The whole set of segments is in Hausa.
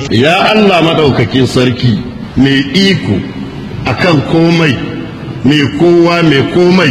ya Allah madaukakin sarki mai iko akan komai mai kowa mai komai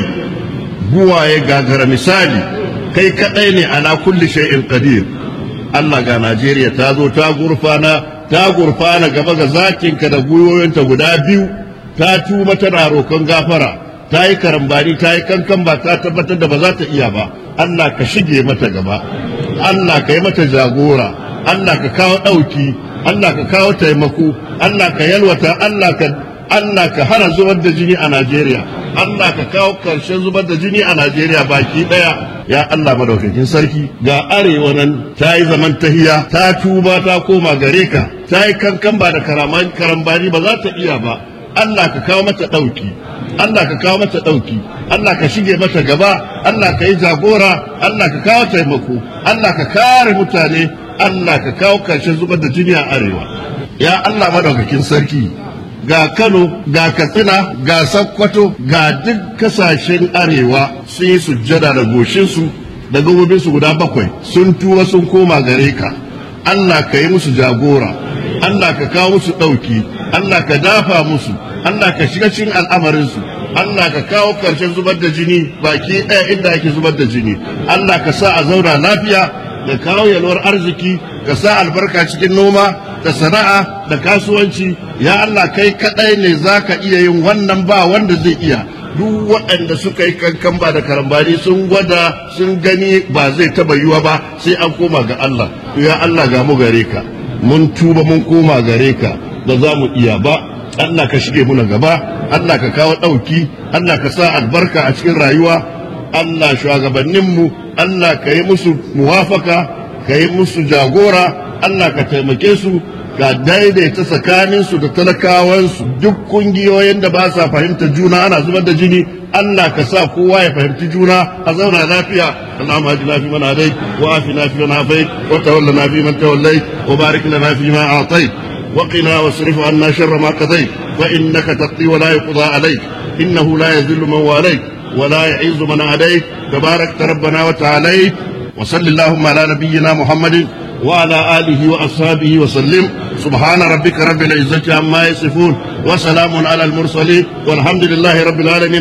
buwaye gagara misali kai kadai ne ala kulli shay'in qadir Allah ga Najeriya ta zo ta gurfana ta gurfana gaba ga zakinka da gwiwoyinta guda biyu ta tuma tana roƙon gafara ta yi karambani ta yi kankan ba ta tabbatar da ba za ta iya ba Allah ka shige mata gaba Allah ka yi mata jagora Allah ka kawo ɗauki Allah ka kawo taimako Allah ka yalwata Allah ka Allah ka hana zubar da jini a Najeriya Allah ka kawo karshen zubar da jini a Najeriya baki daya ya Allah madaukakin sarki ga arewa nan ta yi zaman tahiya ta tuba ta koma gare ka ta yi kankan ba da karambani ba za ta iya ba Allah ka kawo mata ɗauki Allah ka kawo mata ɗauki Allah ka shige mata gaba Allah ka yi jagora Allah ka kawo taimako Allah ka kare mutane Allah ka kawo karshen zubar da jini a arewa ya Allah madaukakin sarki ga Kano, ga Katsina, ga Sokoto, ga duk kasashen arewa sun yi sujjada da goshinsu da gabobinsu guda bakwai sun tuwa sun koma gare ka. Allah ka yi musu jagora, Allah ka kawo musu ɗauki, Allah ka dafa musu, Allah ka shiga cikin al'amarinsu, Allah ka kawo ƙarshen zubar da jini baki ɗaya inda ake zubar da jini, Allah ka sa a zauna lafiya da kawo yalwar arziki, ka sa albarka cikin noma, da sana'a da kasuwanci ya Allah kai kadai ne zaka iya yin wannan ba wanda zai iya duk waɗanda suka yi kankan ba da karambani sun gwada sun gani ba zai taba yiwa ba sai an koma ga Allah ya Allah ga mu gare ka mun tuba mun koma gare ka ba za mu iya ba Allah ka shige muna gaba Allah ka kawo ɗauki Allah ka sa albarka a cikin rayuwa Allah shugabanninmu Allah ka yi musu muwafaka ka yi musu jagora Allah ka taimake su ka daidaita tsakaninsu da talakawansu duk kungiyoyin da ba sa fahimta juna ana zubar da jini Allah ka sa kowa ya fahimci juna a zauna lafiya Allahumma ajina fi man hadait wa afina fi man afait wa tawallana fi man tawallait wa barik lana fi ma atait wa qina wasrif anna sharra ma qadait fa innaka taqdi wa la yuqda alayk innahu la yadhillu man walayt wa la yu'izzu man adayt tabarak rabbana wa ta'ala وصل اللهم على نبينا محمد وعلى آله وأصحابه وسلم سبحان ربك رب العزة عما يصفون وسلام على المرسلين والحمد لله رب العالمين